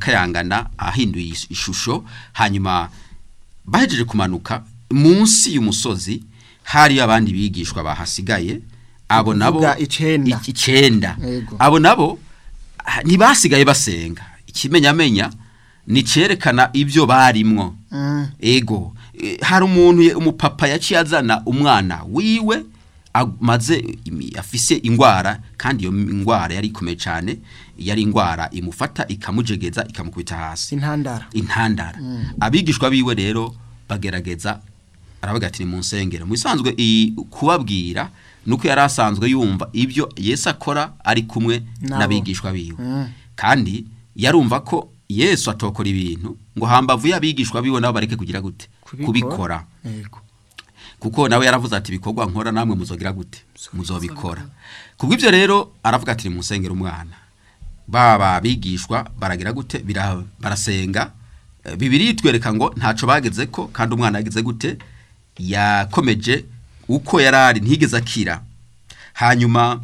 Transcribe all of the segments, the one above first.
arakayangana ahinduye is- ishusho hanyuma bahejeje kumanuka munsi y'umusozi hari abandi bigishwa bahasigaye abo nabo Ukuvuga icenda. i- icenda Yego. abo nabo ah, ntibasigaye basenga ikimenyamenya ni cerekana ibyo barimwo Mm. ego eh, hari umuntu ye- umupapa yaciye azana umwana wiwe amaze imi- afise ingwara kandi iyo ngwara yari ikomeye cyane yari ingwara imufata ikamujegeza ikamukubita hasi intandara intandara abigishwa biwe rero bagerageza aravuga ati ni mu nsengero mu bisanzwe iyi kubabwira nuko yari asanzwe yumva ibyo yesu akora ari kumwe Nabo. n'abigishwa biwe Mm. kandi yarumva ko yesu atokora ibintu ngo hambavu y'abigishwa biwe nabo bareke kugira gute Kubikora. kubikora yego kuko nawe yaravuze ati ibikorwa nkora namwe muzogira gute muzobikora kubw'ibyo rero aravuga ati ni mu nsengero umwana baba bigishwa baragira gute Bira- barasenga Eh, bibiri itwereka ngo ntaco bageze ko kandi umwana yagize gute yakomeje uko yari ari ntigeze akira hanyuma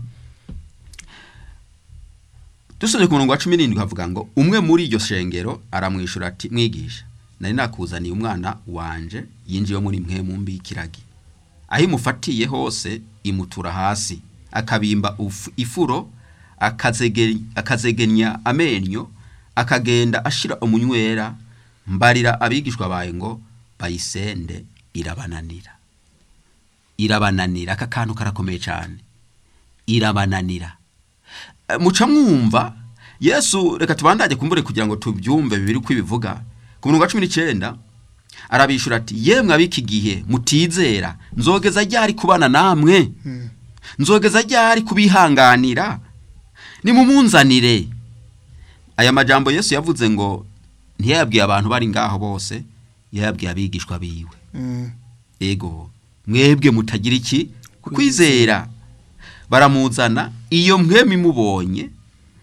dusubye ku murongo wa cumi n'indwi havuga ngo umwe muri iryo shengero aramwishyura ati mwigisha nari nakuzaniye umwana wanje yinjiye muri mwe mu mbi y'ikiragi aho imufatiye hose imutura hasi akabimba uf- ifuro akazege- akazegenya amenyo akagenda ashira umunywera mbarira abigishwa bawe ngo bayisende irabananira irabananira aka kantu karakomeye cyane irabananira Eh, muca mwumva yesu reka tubandage kumbure kugira ngo tubyumve bibiri uko ibivuga ku murongo wa cumi n'icyenda arabishura ati yemwe ab'iki gihe mutizera nzogeza ryari kubana namwe nzogeza ryari kubihanganira nimumunzanire aya majambo yesu yavuze ngo ntiyayabwiye abantu bari ngaho bose yayabwiye abigishwa biwe Mm. ego mwebwe mutagira iki kwizera baramuzana iyo mwemi mubonye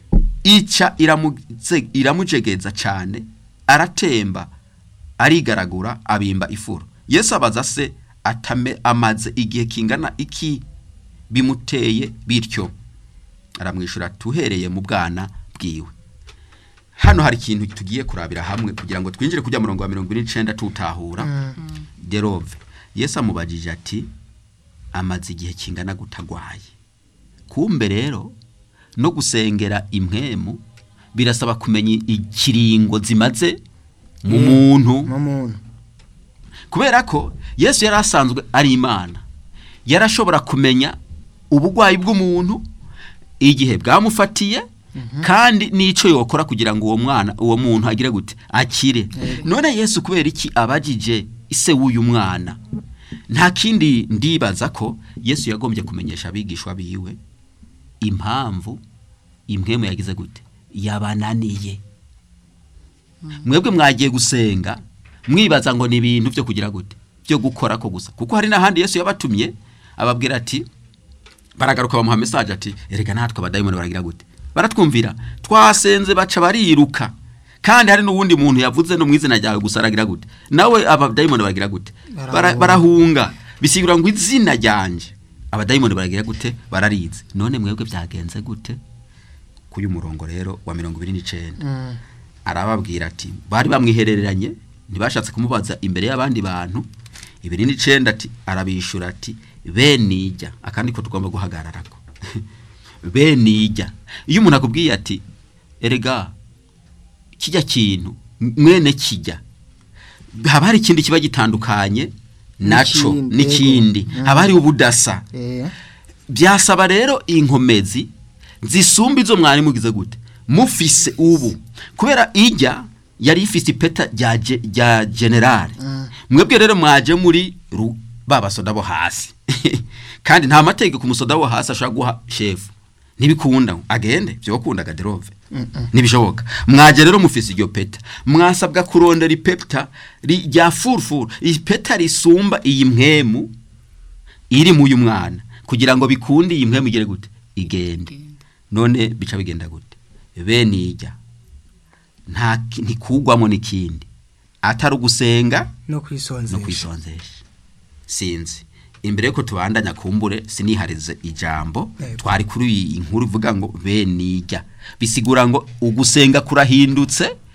ica iramuze- iramujegeza cyane aratemba arigaragura abimba ifuro yesu abaza se atame amaze igihe kingana iki bimuteye bityo aramwishyura tuhereye mu bwana bwiwe hano hari ikintu tugiye kurabira hamwe kugira ngo twinjire kujya murongo wa mirongo ine n'icenda tutahura derove yesu amubajije ati amaze igihe kingana gutagwaye kumbe rero no gusengera impwemu birasaba kumenya ikiringo zimaze mu muntu mu muntu kubera ko yesu yari asanzwe ari imana yarashobora kumenya ubugwayi bw'umuntu igihe bwamufatiye kandi n'icyo yokora kugira ngo uwo mwana uwo muntu agire gute akire none yesu kubera iki abajije ise w'uyu mwana nta kindi ndibaza ko yesu yagombye kumenyesha abigishwa biwe impamvu impwemu yagize gute yabananiye mwebwe mwagiye gusenga mwibaza ngo ni ibintu byo kugira gute byo gukora ko gusa kuko hari n'ahandi yesu yabatumye ababwira ati baragaruka bamuha mesaje ati erega natwe abadayimoni baragira gute baratwumvira twasenze baca bariruka kandi hari n'uwundi muntu yavuze no mu izina ryawe gusa aragira gute nawe abadayimoni baragira gute Bara- Barahunga. barahunga bisigura ngo izina ryanje abadayimoni baragira gute bararize none mwebwe byagenze gute k'uyu murongo rero wa mirongo ibiri n'icenda Mm. arababwira ati bari bamwihereranye ntibashatse kumubaza imbere y'abandi bantu ibiri n'icenda ati arabishura ati benijya akandi ko tugomba guhagararako benijya iyo umuntu akubwiye ati erega kijya kintu mwene kijya haba hari ikindi kiba gitandukanye naco N'ikindi, n'ikindi yego. haba hari ubudasa Eh. byasaba rero inkomezi zisumba izo mwari mugize gute mufise ubu kubera ijya yari ifise ipeta rya ge- rya generale mwebwe rero mwaje muri ru- ba basoda bo hasi kandi nta mategeko umusoda wo hasi ashobora guha shefu ntibikunda agende byokunda gaderove ntibishoboka mwaje rero mufise iryo peta mwasabwa kurondera ipeta ri- rya furufuru ipeta risumba iyi mpwemu iri mu uyu mwana kugira ngo bikunde iyi mpwemu igere gute igende none bica bigenda gute bene ijya nta ki- ntikugwamo n'ikindi atari ugusenga no no kwisonzesha kwisonzesha sinzi imbere yuko tubandanya kumbure siniharize ijambo Yego. twari kuri iyi nkuru ivuga ngo bene ijya bisigura ngo ugusenga kurahindutse